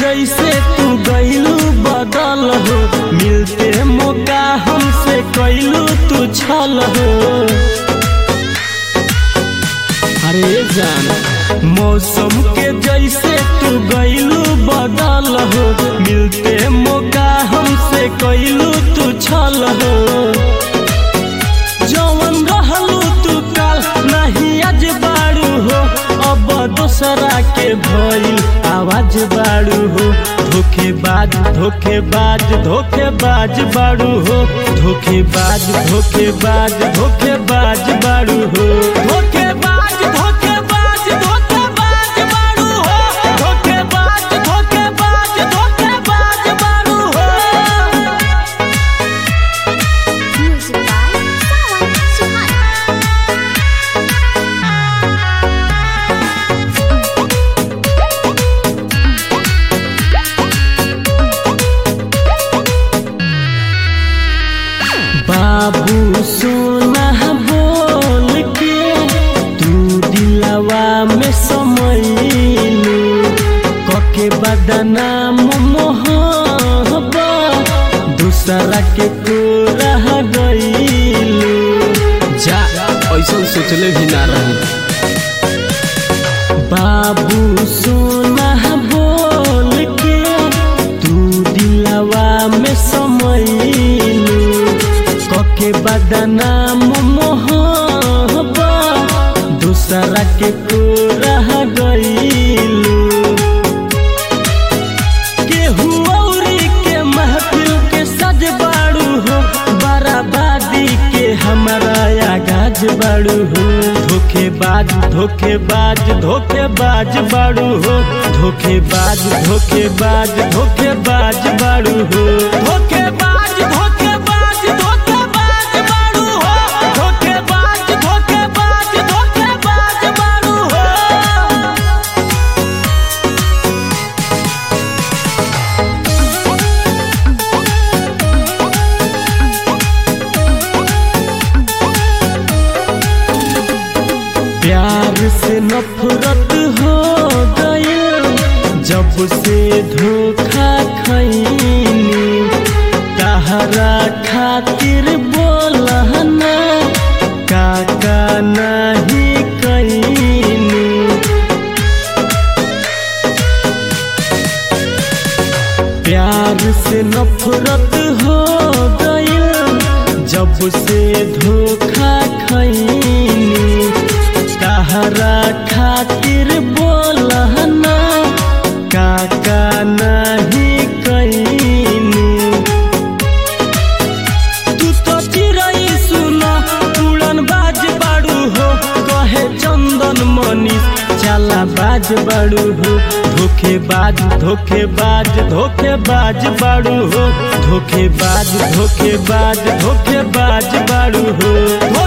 जैसे तू गईलू बदल हो मिलते मौका हमसे कैलू तू छल हो अरे जान मौसम के जैसे तू गईलू बदल हो मिलते मौका हमसे कैलू तू छल हो जवन रहलू तू काल नहीं आज बाड़ू हो अब दोसरा के भइल आवाज बाड़ू हो धोखेबाज धोखेबाज धोखेबाज बाड़ू हो धोखेबाज धोखेबाज धोखेबाज बाड़ू हो धोखेबाज धोखेबाज धोखेबाज बाड़ू हो धोखेबाज धोखेबाज धोखेबाज बाड़ू हो Music by Sawan Suhan. बाबू सोना बोल के तू दिलवा में समैलू कके बदनाम मोहबा दूसरा के को रह गईलू जा ऐसा सोचले भी ना रही बाबू सोना बोल के तू दिलवा में समैलू कके बदनाम मोहबा दूसरा के को रह गईलू केहू औरी के महफिल के सज बाड़ू हो बराबादी के हमारा आगाज बाड़ू हो धोखेबाज धोखेबाज धोखेबाज बाड़ू हो धोखेबाज धोखेबाज धोखेबाज बाड़ू हो धोखेबाज धोखेबाज धोखेबाज बाड़ू हो धोखेबाज धोखेबाज धोखेबाज बाड़ू हो प्यार से नफरत हो गई जब से धोखा खैनी तहरा खातिर बोलना काका नहीं कैनी प्यार से नफरत हो गई जब से धोखा खैनी तहरा खातिर बोलना काका नहीं कैनी तू तो चिड़ै सुन उड़न बाज बाड़ू हो कहे चंदन मनीष चला बाज बाड़ू हो धोखेबाज धोखेबाज धोखेबाज बाड़ू हो धोखेबाज धोखेबाज धोखेबाज बाड़ू हो